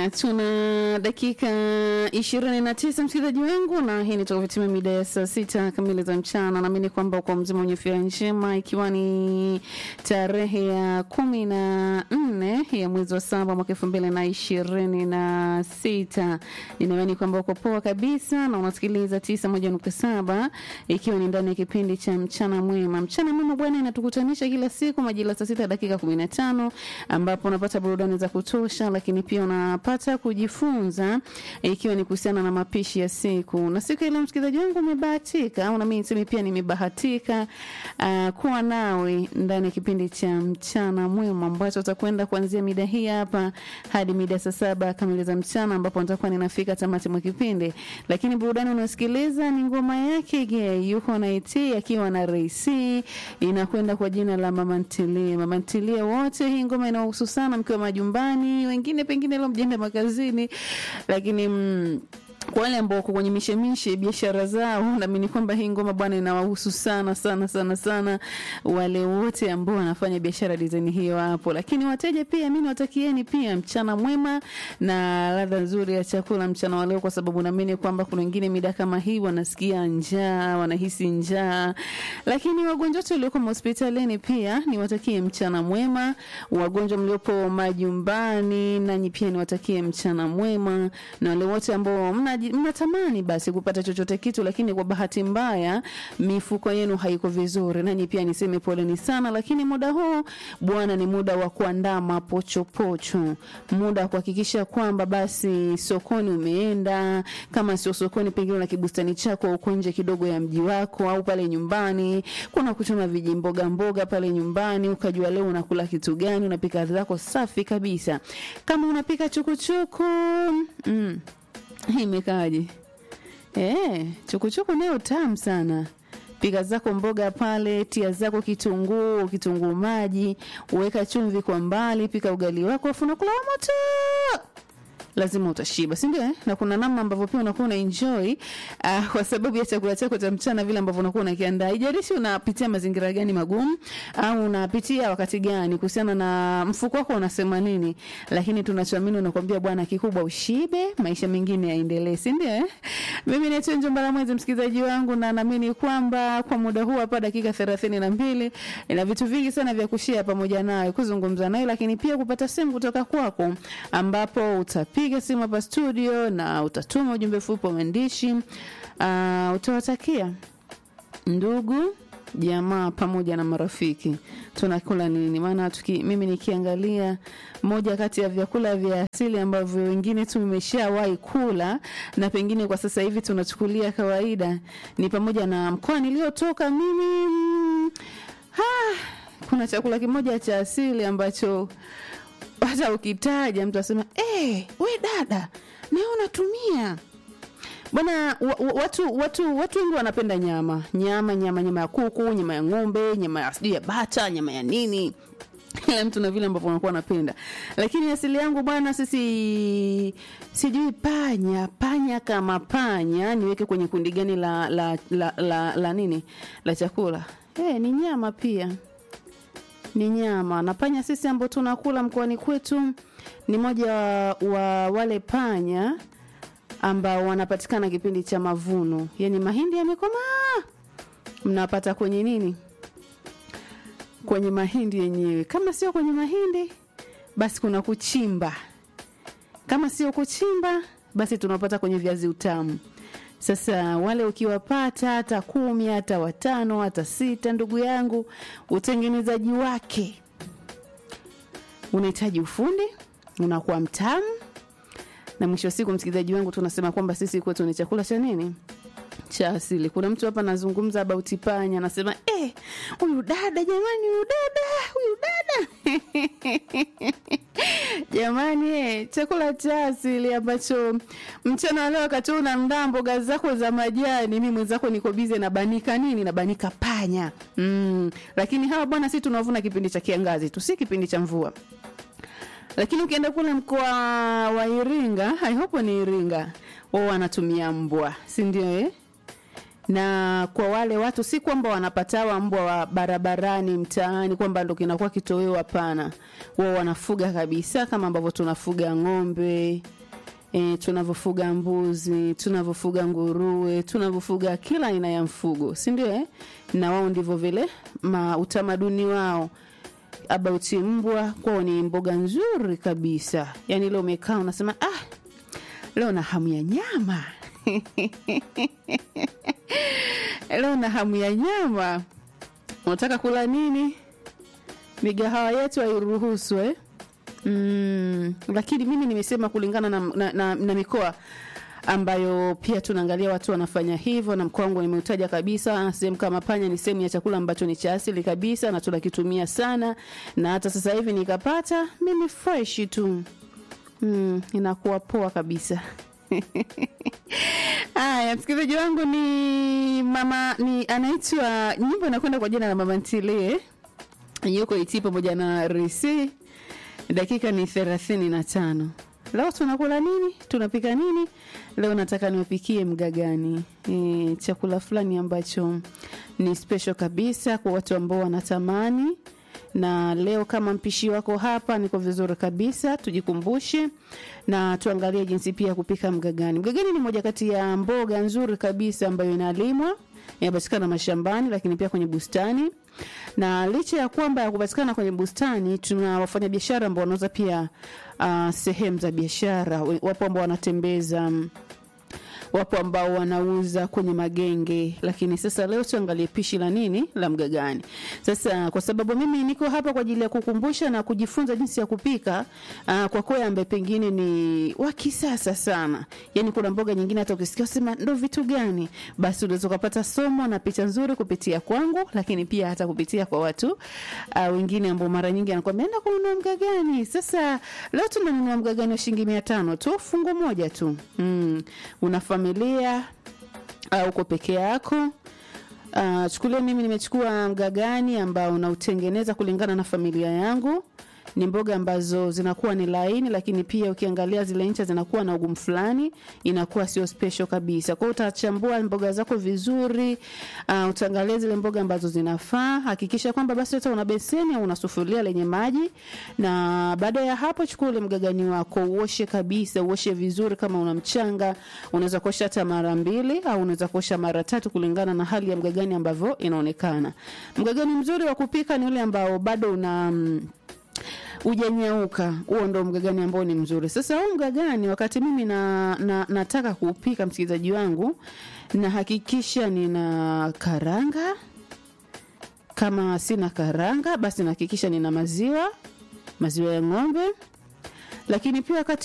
tuna dakika ishirini na tisa msikilizaji wangu, na hii ni toka mida ya saa sita kamili za mchana. Naamini kwamba kwa mzima wenye afya njema, ikiwa ni tarehe ya kumi na nne ya mwezi wa saba mwaka elfu mbili na ishirini na sita. Ninaamini kwamba uko poa kabisa na unasikiliza tisa moja nukta saba ikiwa ni ndani ya kipindi cha mchana mwema. Mchana mwema bwana, inatukutanisha kila siku majira saa sita dakika kumi na tano ambapo unapata burudani za kutosha, lakini pia unapata kujifunza ikiwa ni kuhusiana na mapishi ya siku. Na siku ile msikilizaji wangu umebahatika, au na mimi niseme pia nimebahatika uh, kuwa nawe ndani ya kipindi cha mchana mwema ambacho utakwenda kuanzia mida hii hapa hadi mida saa saba kamili za mchana, ambapo nitakuwa ninafika tamati mwa kipindi. Lakini burudani unaosikiliza ni ngoma yake Ge yuko na IT akiwa na Reisi, inakwenda kwa jina la Mama Ntilie. Mama Ntilie wote, hii ngoma inawahusu sana mkiwa majumbani, wengine pengine leo mjenda makazini, lakini mm, kwa wale ambao wako kwenye mishemishe biashara zao, naamini kwamba hii ngoma bwana inawahusu sana sana sana sana wale wote ambao wanafanya biashara design hiyo hapo. Lakini wateja pia, mimi nawatakieni pia mchana mwema na ladha nzuri ya chakula mchana wa leo, kwa sababu naamini kwamba kuna wengine mida kama hii wanasikia njaa, wanahisi njaa. Lakini wagonjwa wote walioko hospitalini pia niwatakie mchana mwema. Wagonjwa mliopo majumbani, nanyi pia niwatakie mchana mwema, na wale wote ambao mna mnatamani basi kupata chochote kitu, lakini kwa bahati mbaya mifuko yenu haiko vizuri, nanyi pia niseme poleni sana. Lakini muda huu bwana, ni muda wa kuandaa mapochopocho, muda wa kuhakikisha kwamba basi sokoni umeenda, kama sio sokoni, pengine una kibustani chako uko nje kidogo ya mji wako, au pale nyumbani kuna kuchoma vijimboga mboga pale nyumbani, ukajua leo unakula kitu gani, unapika zako safi kabisa. Kama unapika chukuchuku mm, imekaje? Eh, chukuchuku nayo tamu sana. Pika zako mboga pale, tia zako kitunguu, kitunguu maji, weka chumvi kwa mbali, pika ugali wako, afu unakula wa moto lazima utashiba, si ndio? Eh? Na kuna namna ambavyo pia unakuwa una enjoy uh, kwa sababu ya chakula chako cha mchana, vile ambavyo unakuwa unakiandaa. Haijalishi unapitia mazingira gani magumu au unapitia wakati gani, kuhusiana na mfuko wako unasema nini, lakini tunachoamini unakwambia bwana, kikubwa ushibe, maisha mengine yaendelee, si ndio? Eh? Mimi naitwa Njomba la Mwezi, msikilizaji wangu, na naamini kwamba kwa muda huu hapa dakika thelathini na mbili ina vitu vingi sana vya kushia pamoja naye, kuzungumza naye, lakini pia kupata simu kutoka kwako ambapo utapiga piga simu hapa studio na utatuma ujumbe mfupi wa maandishi uh, utawatakia ndugu jamaa pamoja na marafiki tunakula nini. Maana tuki, mimi nikiangalia moja kati ya vyakula vya asili ambavyo wengine tu imeshawahi kula na pengine kwa sasa hivi tunachukulia kawaida ni pamoja na mkoa niliotoka mimi mm, ha, kuna chakula kimoja cha asili ambacho hata ukitaja mtu asema hey, we dada nawe unatumia bwana watu watu watu wengi wanapenda nyama nyama nyama nyama ya kuku nyama ya ng'ombe nyama ya sijui ya bata nyama ya nini kila mtu na vile ambavyo anakuwa anapenda lakini asili yangu bwana sisi sijui panya panya kama panya niweke kwenye kundi gani la la la, la, la nini la chakula hey, ni nyama pia ni nyama na panya sisi ambao tunakula mkoani kwetu ni moja wa, wa wale panya ambao wanapatikana kipindi cha mavuno yani mahindi yamekomaa mnapata kwenye nini kwenye mahindi yenyewe kama sio kwenye mahindi basi kuna kuchimba kama sio kuchimba basi tunapata kwenye viazi utamu sasa wale ukiwapata hata kumi hata watano hata sita, ndugu yangu, utengenezaji wake unahitaji ufundi, unakuwa mtamu, na mwisho wa siku, msikilizaji wangu, tunasema kwamba sisi kwetu ni chakula cha nini cha asili. Kuna mtu hapa anazungumza about panya, anasema eh, huyu dada jamani, huyu dada, huyu dada jamani, eh, chakula cha asili ambacho mchana wa leo wakati unaandaa mboga zako za majani, mimi mwenzako niko bize nabanika nini, nabanika panya mm. Lakini hawa bwana, si tunavuna kipindi cha kiangazi tu, si kipindi cha mvua lakini ukienda kule mkoa wa Iringa, I hope ni Iringa, wao wanatumia mbwa, si ndio eh? na kwa wale watu si kwamba wanapatawa mbwa wa barabarani mtaani kwamba ndo kinakuwa kitoweo hapana wao wanafuga kabisa kama ambavyo tunafuga ng'ombe e, tunavyofuga mbuzi tunavyofuga nguruwe tunavyofuga kila aina ya mfugo si ndio eh? na wao ndivyo vile ma utamaduni wao about mbwa kwao ni mboga nzuri kabisa yaani leo umekaa unasema ah leo na hamu ya nyama leo na hamu ya nyama unataka kula nini migahawa yetu hairuhusu eh? mm, lakini mimi nimesema kulingana na, na, na, na mikoa ambayo pia tunaangalia watu wanafanya hivyo na mkoa wangu nimeutaja kabisa sehemu kama panya ni sehemu ya chakula ambacho ni cha asili kabisa na tunakitumia sana na hata sasa hivi nikapata mimi fresh tu mm, inakuwa poa kabisa haya msikilizaji wangu ni mama ni anaitwa nyimbo inakwenda kwa jina la mama ntilie yuko iti pamoja na risi dakika ni thelathini na tano leo tunakula nini tunapika nini leo nataka niwapikie mgagani e, chakula fulani ambacho ni special kabisa kwa watu ambao wanatamani na leo kama mpishi wako hapa niko vizuri kabisa tujikumbushe na tuangalie jinsi pia kupika mgagani mgagani ni moja kati ya mboga nzuri kabisa ambayo inalimwa inapatikana mashambani lakini pia kwenye bustani na licha ya kwamba ya kupatikana kwenye bustani tuna wafanyabiashara ambao wanauza pia uh, sehemu za biashara wapo ambao wanatembeza um, wapo ambao wanauza kwenye magenge lakini sasa leo tuangalie pishi la nini la mgagani sasa kwa sababu mimi niko hapa kwa ajili ya kukumbusha na kujifunza jinsi ya kupika uh, kwa kweli ambaye pengine ni wa kisasa sana yani kuna mboga nyingine hata ukisikia sema ndo vitu gani basi unaweza ukapata somo na picha nzuri kupitia kwangu lakini pia hata kupitia kwa watu uh, wengine ambao mara nyingi anakwambia enda kununua mgagani sasa leo tunanunua mgagani wa shilingi mia tano tu fungu moja tu mm. una familia au uko peke yako uh, chukulia mimi nimechukua mgagani ambao unautengeneza kulingana na familia yangu ni mboga ambazo zinakuwa ni laini lakini pia ukiangalia zile ncha zinakuwa na ugumu fulani inakuwa sio special kabisa kwao utachambua mboga zako vizuri uh, utaangalia zile mboga ambazo zinafaa hakikisha kwamba basi hata una beseni au una sufuria lenye maji na baada ya hapo chukua ule mgagani wako uoshe kabisa uoshe vizuri kama una mchanga unaweza kuosha hata mara mbili au unaweza kuosha mara tatu kulingana na hali ya mgagani ambavyo inaonekana mgagani mzuri wa kupika ni ule ambao bado una mm, ujanyauka huo ndo mgagani ambao ni mzuri sasa huu mgagani wakati mimi na, na, nataka kuupika msikilizaji wangu nahakikisha nina karanga kama sina karanga basi nahakikisha nina maziwa maziwa ya ng'ombe lakini pia wakati